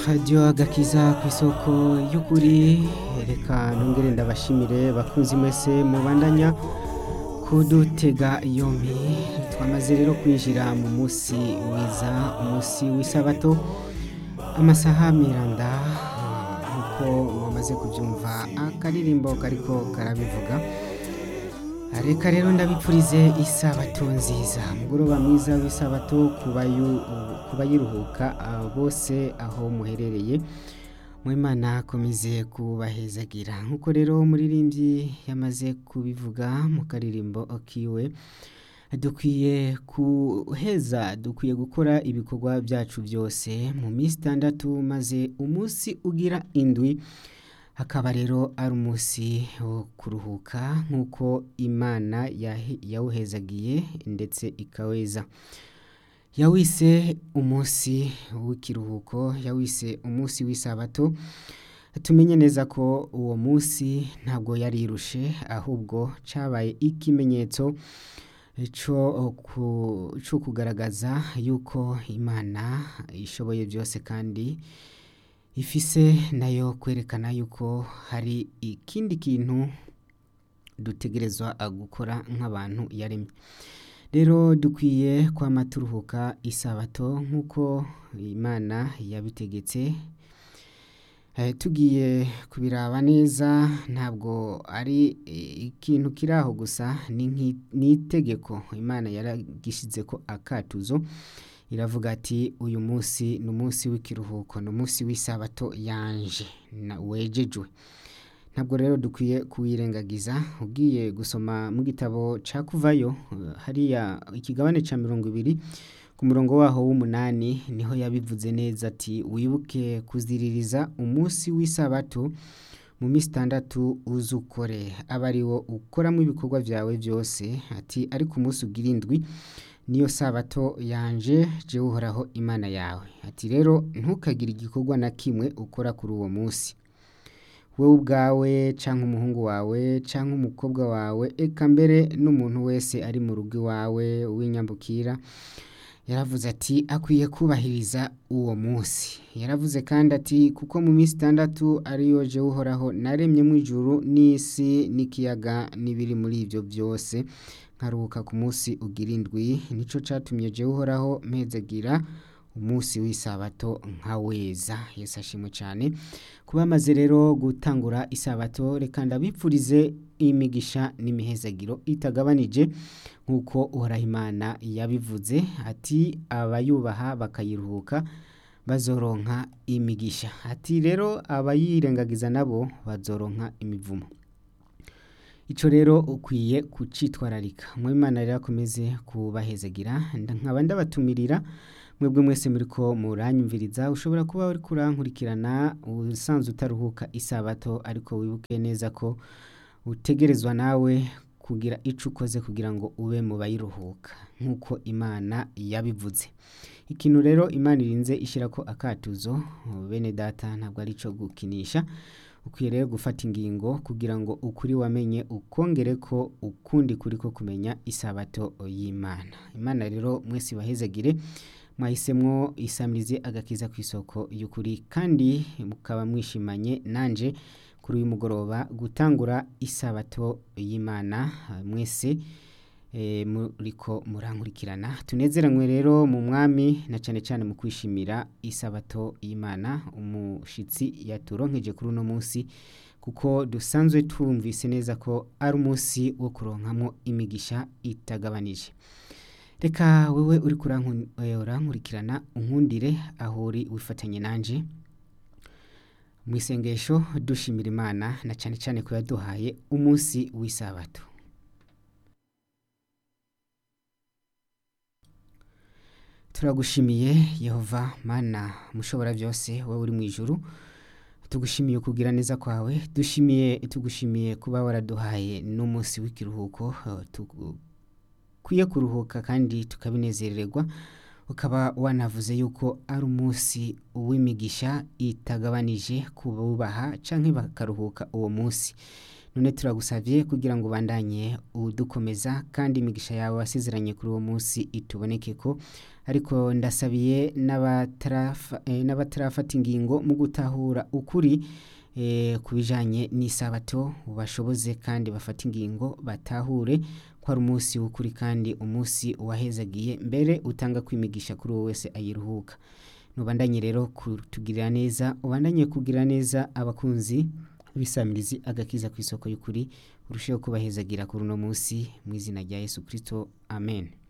radiyo agakiza ku isoko y'ukuri reka nongere ndabashimire bakunzi mwese mubandanya kudutega yombi twamaze rero kwinjira mu munsi mwiza umunsi w'isabato amasaha miranda nk'uko mwamaze kubyumva akaririmbo kariko karabivuga reka rero ndabipfurize isabato nziza mugoroba mwiza w'isabato ku bayiruhuka bose aho muherereye mwimana akomeze kubahezagira nk'uko rero umuririmbyi yamaze kubivuga mu karirimbo kiwe dukwiye kuheza dukwiye gukora ibikorwa byacu byose mu minsi itandatu maze umunsi ugira indwi hakaba rero ari umunsi wo kuruhuka nk'uko imana yawuhezagiye ndetse ikaweza yawise umunsi w'ikiruhuko yawise umunsi w'isabato tumenye neza ko uwo munsi ntabwo yarirushe ahubwo cyabaye ikimenyetso cyo kugaragaza yuko imana ishoboye byose kandi ifise nayo kwerekana yuko hari ikindi kintu dutegerezwa gukora nk'abantu yaremye rero dukwiye kwama turuhuka isabato nk'uko imana yabitegetse tugiye kubiraba neza ntabwo ari ikintu kiri aho gusa ni itegeko imana yaragishyize ko akatuzo iravuga ati uyu munsi ni umunsi w'ikiruhuko ni umunsi w'isabato yanje wejejwe ntabwo rero dukwiye kuwirengagiza ugiye gusoma mu gitabo cya kuvayo hariya ikigabane cya mirongo ibiri ku murongo waho w'umunani niho yabivuze neza ati wibuke kuziririza umunsi w'isabato mu minsi itandatu uzi ukore aba ari wo ukoramo ibikorwa byawe byose ati ariko umunsi ugira indwi niyo sabato yanje jewe uhoraho imana yawe ati rero ntukagire igikorwa na kimwe ukora kuri uwo munsi wowe ubwawe cyangwa umuhungu wawe cyangwa umukobwa wawe eka mbere n'umuntu wese ari mu rugo iwawe w'inyambukira yaravuze ati akwiye kubahiriza uwo munsi yaravuze kandi ati kuko mu minsi itandatu ariyo jewe uhoraho naremye mu ijuru n'isi n'ikiyaga n'ibiri muri ibyo byose nkaruhuka ku munsi ugira indwi nicyo cyatumye jewe uhoraho mpezagira umunsi w'isabato nka weza yesi ashimwe cyane kuba amaze rero gutangura isabato reka ndabipfurize imigisha n'imihezagiro itagabanije nk'uko uhoraho imana yabivuze ati abayubaha bakayiruhuka bazoronka imigisha ati rero abayirengagiza nabo bazoronka imivumo icyo rero ukwiye kucitwararika imana rero akomeze kubahezagira nkaba ndabatumirira mwebwe mwese muri ko muranyumviriza ushobora kuba uri kurankurikirana usanzwe utaruhuka isabato ariko wibuke neza ko utegerezwa nawe kugira icyo ukoze kugira ngo ube mu bayiruhuka nk'uko imana yabivuze ikintu rero imana irinze ishyira ko akatuzo bene data ntabwo ari icyo gukinisha ukwiye rero gufata ingingo kugira ngo ukuri wamenye ukongere ko ukundi kuri ko kumenya isabato y'imana imana rero mwese ibahezagire mwahisemwo isamirize agakiza ku isoko y'ukuri kandi mukaba mwishimanye nanje kuri uyu mugoroba gutangura isabato y'imana mwese muriko murankurikirana tunezeranywe rero mu mwami na cyane cyane mu kwishimira isabato y'imana umushitsi yaturonkeje kuri uno munsi kuko dusanzwe twumvise neza ko ari umunsi wo kuronkamo imigisha itagabanije reka wowe uri kurankurikirana unkundire aho uri wifatanye nanjye mu isengesho dushimira imana na cyane cyane ko yaduhaye umunsi w'isabato turagushimiye yehova mana mushobora byose wowe uri mu ijuru tugushimiye kugira neza kwawe dushimiye tugushimiye kuba waraduhaye n'umunsi w'ikiruhuko dukwiye kuruhuka kandi tukabinezererwa ukaba wanavuze yuko ari umunsi w'imigisha itagabanije ku bubaha cyangwa bakaruhuka uwo munsi none turagusavye kugira ngo ubandanye udukomeza kandi imigisha yawe wasezeranye kuri uwo munsi itubonekeko ariko ndasabiye n'abatarafa- eh, n'abatarafata ingingo mu gutahura ukuri eh, ku bijanye n'isabato ubashoboze kandi bafate ingingo batahure ko ari umunsi w'ukuri kandi umunsi wahezagiye mbere utanga kwimigisha kuri uwo wese ayiruhuka nubandanye rero kutugirira neza ubandanye kugirira neza abakunzi bisamirizi agakiza ku isoko y'ukuri urusheho kubahezagira kuri uno munsi mu izina rya yesu kristo amen